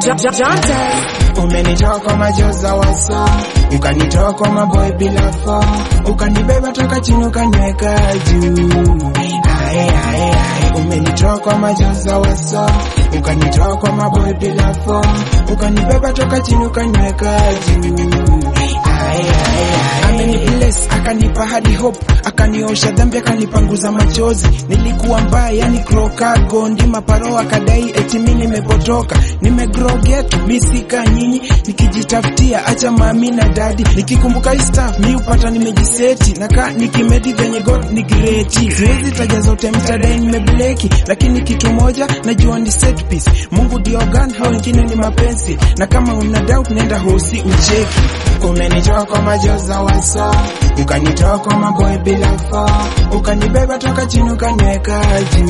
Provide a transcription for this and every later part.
Umenitoa kwa majoza waso, ukanitoa kwa maboy bila fo, ukanibeba toka chini ukaniweka juu. Ae, ae, ae. Umenitoa kwa majoza waso, ukanitoa kwa maboy bila fo, ukanibeba toka chini ukaniweka juu. Ae, ae, ae. Ameni bless akanipa hadi hope, akaniosha dhambi, akanipanguza machozi. Nilikuwa mbaya, yani kroka gondi maparo, akadai eti mimi nimepotoka, nimegrow ghetto, mi sika nyinyi, nikijitafutia acha mami na dadi, nikikumbuka hii stuff mi upata nimejiseti, naka nikimedi venye God ni great. Siwezi taja zote mtadai nimebleki, lakini kitu moja najua ni set piece. Mungu ndio gan, hao wengine ni mapenzi, na kama una doubt nenda hosi ucheki. Umenitoa kwa majoza waso, ukanitoa kwa maboy bila fo, ukanibeba toka chini ukaniweka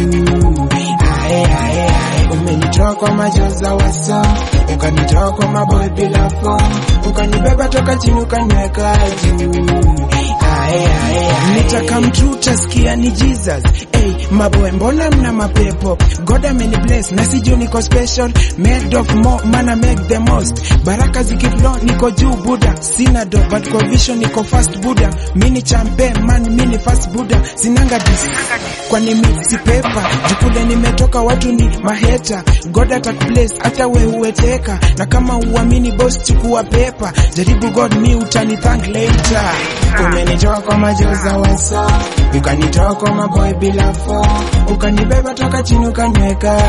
juu. Ae, ae, ae. Umenitoa kwa majoza waso, ukanitoa kwa maboy bila fo, ukanibeba toka chini ukaniweka juu. Ae, ae, ae. Nitaka mtu utasikia ni Jesus. Hey, maboy mbona mna mapepo? God ameni bless na sijui niko special, made of more mana make the most. Baraka zikiflow niko juu Buddha, sina do but kwa vision niko fast Buddha. Mini champe man mini fast Buddha, sinanga dis kwani mi si pepa jukule nimetoka watu ni maheta God atakubless hata we uweteka na kama uamini boss chukua pepa jaribu God mi utani thank later umenitoa kwa majoza waso ukanitoa kwa maboy bila fo ukanibeba toka chini ukaniweka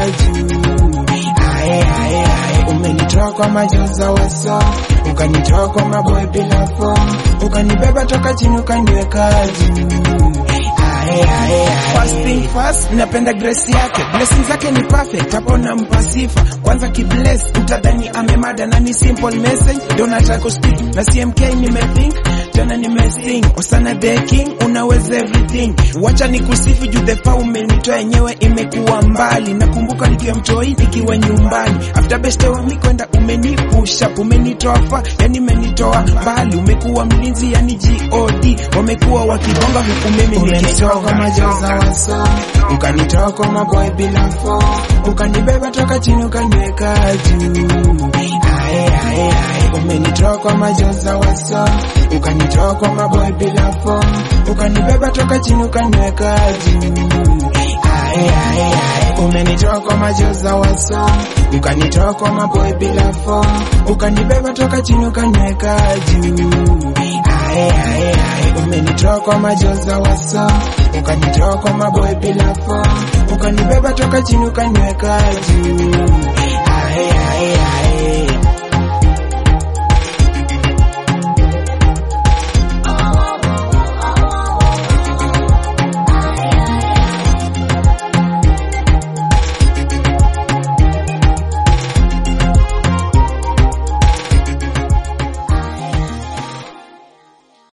juu ae ae ae umenitoa kwa majoza waso ukanitoa kwa maboy bila fo ukanibeba toka chini ukaniweka juu Ae, ae, ae. First thing first, napenda grace yake, blessings zake ni perfect, hapo nampa sifa. Kwanza kibless, utadhani amemada na ni simple message, ndio nataka kustick na CMK nimethink tena nimesing Osana the king, unaweza everything. Wacha nikusifu juu the power umenitoa yenyewe imekuwa mbali. Nakumbuka nikiwa mtoi nikiwa nyumbani, after best wa mi kwenda umenipusha, umenitoa fa, yani umenitoa mbali, umekuwa mlinzi yani God, wamekuwa wakibonga huku mimi umenitoa kwa majoza waso, ukanitoa kwa maboy bila fo, ukanibeba toka chini ukaniweka juu. Ae, ae, ae. Umenitoa kwa majoza waso, ukanitoa kwa maboy bila fo, ukanibeba toka chini ukaniweka juu. Ae, ae, ae. Umenitoa kwa majoza waso, ukanitoa kwa maboy bila fo, ukanibeba toka chini ukaniweka juu. Ae, ae, ae. Umenitoa kwa majoza waso, ukanitoa kwa maboy bila fo, ukanibeba toka chini ukaniweka juu. Ae, ae, ae.